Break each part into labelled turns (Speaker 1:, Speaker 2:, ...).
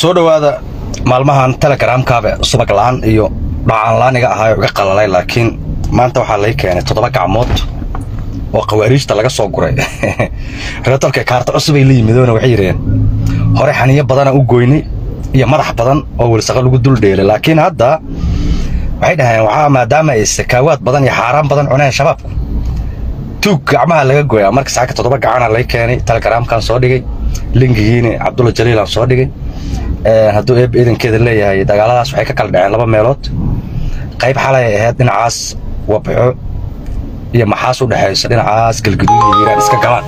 Speaker 1: soo dhowaada maalmahan telegramkaabe subag la'aan iyo dhacaan la'aan iga ahaayo iga qalalay laakiin maanta waxaa lay keenay toddoba gacmood oo khawaariijta laga soo guray reetolka kaarta cusubay la yimidoona waxay yidhaheen hore xaniyo badana u goynay iyo madax badan oo welsaqo lagu duldheelay laakiin hadda waxay dhaheen waxaa maadaama ay sakaawaad badan iyo xaaraan badan cuneen shabaabku tuug gacmaha laga gooyaa marka saaka toddoba gacana lay keenay telegramkan soo dhigay linkigiina cabdulla jaliilaan soo dhigay hadduu eeb iidankeeda leeyahay dagaaladaas waxay ka kala dhaceen laba meelood qayb xalay ay ahayd dhinacaas wabxo iyo maxaas u dhexayso dhinacaas galgaduud iyo iiraan iska galaan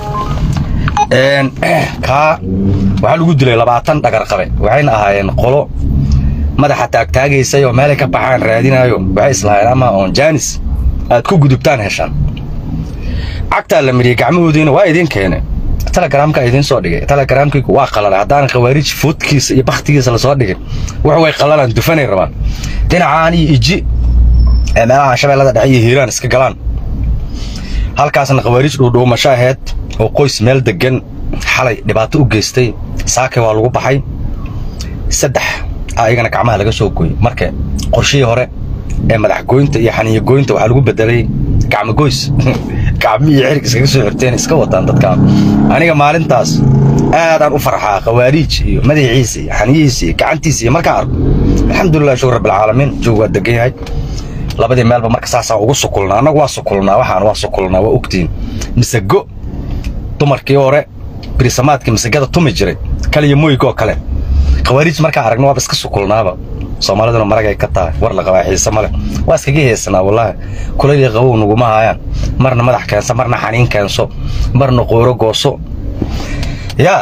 Speaker 1: kaa waxaa lagu dilay labaatan dhagarqabe waxayna ahaayeen qolo madaxa taagtaagaysay oo meelay ka baxaan raadinaayo waxay islahayen ama oon jaanis aad ku gudubtaan heshaan cagtaa la mariyey gacmahoodiina waa idiin keene telegramka idiin soo dhigay telegramkiiku waa qalalay haddaanan khawaariij foodkiisa iyo bakhtigiisa lasoo dhigin wax way qalalaan dufanay rabaan dhinacaan iyo iji ee meelaha shabeellada dhexe iyo hiiraan iska galaan halkaasna khawaariij dhuudhuumasho ahayd oo qoys meel deggan xalay dhibaato u geystay saake waa lagu baxay saddex ayagana gacmaha laga soo gooyey marka qorshihii hore ee madaxgoynta iyo xaniyagoynta waxaa lagu bedelay gacmogoys gacmihii xirig iskaga soo xirteen iska wataan dadkaan aniga maalintaas aadaan u farxaa khawaariij iyo madaxiisa iyo xaniyihiisa iyo gacantiisa iyo markaan arko alxamdulilah shukur rabbilcaalamiin joog waa degan yahay labadii meelba marka saasaan ugu sukulnaa annagu waa sukulnaa waxaan waa sukulnaa waa ogtiin misago dumarkii hore birisamaadkii misagada tumi jiray kaliya moygoo kale khawaariij markaan aragno waaba iska sukulnaaba soomaaliduna maragay ka tahay war la qabaa xiise male waa iskaga heesanaa wallaahi kulaylii qabow nuguma haayaan marna madax keenso marna xaniin keenso marna qooro gooso yaa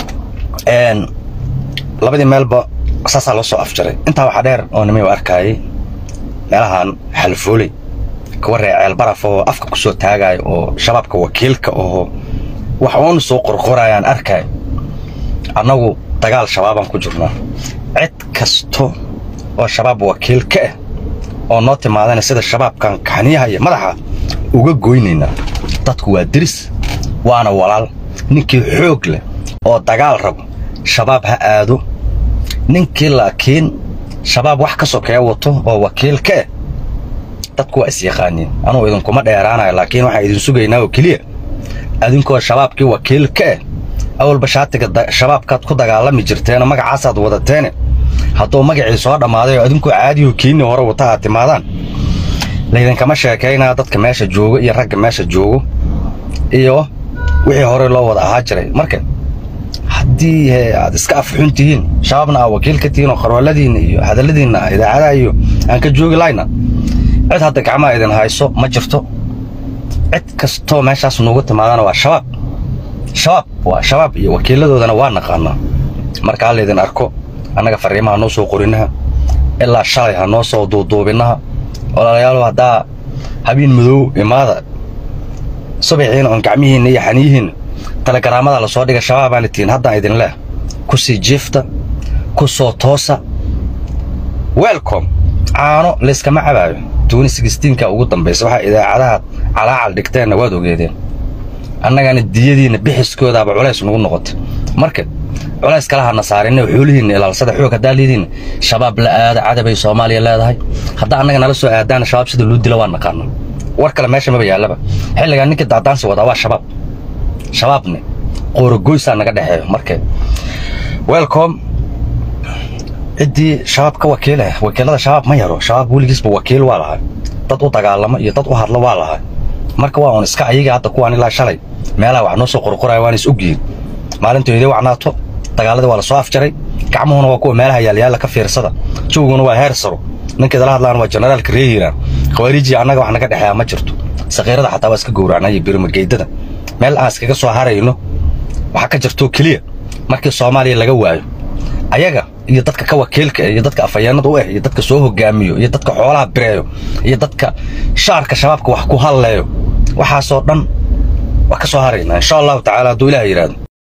Speaker 1: labadii meelba saasaa loo soo afjaray intaa waxaa dheer oo nimay u arkaayay meelahan xalfooley kuwa ree ceelbaraf oo afka ku soo taagaayo oo shabaabka wakiilka oo wax uun soo qorqorayaan arkaay annagu dagaal shabaabaan ku jirnaa cid kasto oo shabaab wakiil ka ah oo noo timaadana sida shabaabkan kaxniyaha iyo madaxa uga goynaynaa dadku waa diris waana walaal ninkii xoog leh oo dagaal rabo shabaab ha aado ninkii laakiin shabaab wax ka sokeeya wato oo wakiil ka ah dadku waa isyaqaaniin anugu idinkuma dheeraanayo laakiin waxaan idin sugaynaa oo keliya adinkoo shabaabkii wakiil ka ah awalba shaatiga shabaabkaad ku dagaalami jirteeno magacaasaad wadateene hadduu magacii soo dhammaaday oo adinkoo caadiyo kiinni hore wata aad timaadaan laydinkama sheekaynaa dadka meesha joogo iyo ragga meesha joogo iyo wixii hore loo wada ahaa jiray marka haddii aad iska afxun tihiin shabaabna aa wakiil ka tihiin oo qarwaaladiinna iyo hadalladiinna idaacadaha iyo aan ka joogi lahayna cid hadda gacmaha idin hayso ma jirto cid kastoo meeshaas nuugu timaadana waa shabaab shabaab waa shabaab iyo wakiiladoodana waa naqaanaa marka ha laydin arko annaga farriimaha noo soo qorinaha ilaa shalay ha noo soo duuduubinaha walaalayaal haddaa habiin madow imaada subaxiina oon gacmihiinna iyo xaniyihiinna telegaraamada la soo dhiga shabaabaana tihiin haddaan idin leeh ku sii jiifta ku soo toosa welcom caano layskama cabaayo tuuni sigistiinka ugu dambaysa waxaa idaacadaha calaacal dhigteenna waad ogeedeen annagana diyadiinna bixiskoodaaba culays nugu noqotay marka culays kala hadna saarinna xoolihiinna ilaalsada xoog haddaa lidiinna shabaab la aada cadabay soomaaliya leedahay haddaa annaga nala soo aadaana shabaab sida loo dila waa naqaana war kale meesha maba yaallaba xilligaa ninkii daadaansi wadaa waa shabaab shabaabne qoorogoysaa naga dhexeeyo marka welcom ciddii shabaab ka wakiilah wakiilada shabaab ma yaro shabaab weligiisba wakiil waa lahay dad u dagaalamo iyo dad u hadlo waa lahay marka waa un iska ayaga hadda kuwaan ilaa shalay meelaha wax noo soo qorqoraya waana is ogyihiin maalintoodii wacnaato dagaaladii waa la soo afjaray gacmuhuna waa kuwa meelaha yaalyaalla ka fiirsada jawguna waa heer saro ninkeedala hadlaan waa generaalka ree hiiraan khawaariijii annaga wax naga dhexeeya ma jirto sakiirada xataa waa iska gowracnaa iyo birimageydada meel aan iskaga soo harayno waxaa ka jirto keliya markii soomaaliya laga waayo ayaga iyo dadka ka wakiilka iyo dadka afhayeennada u ah iyo dadka soo hogaamiyo iyo dadka xoolaha bireeyo iyo dadka shaarka shabaabka wax ku halleeyo waxaasoo dhan waa ka soo haraynaa insha allahu tacaala hadduu ilaah yidhaahdo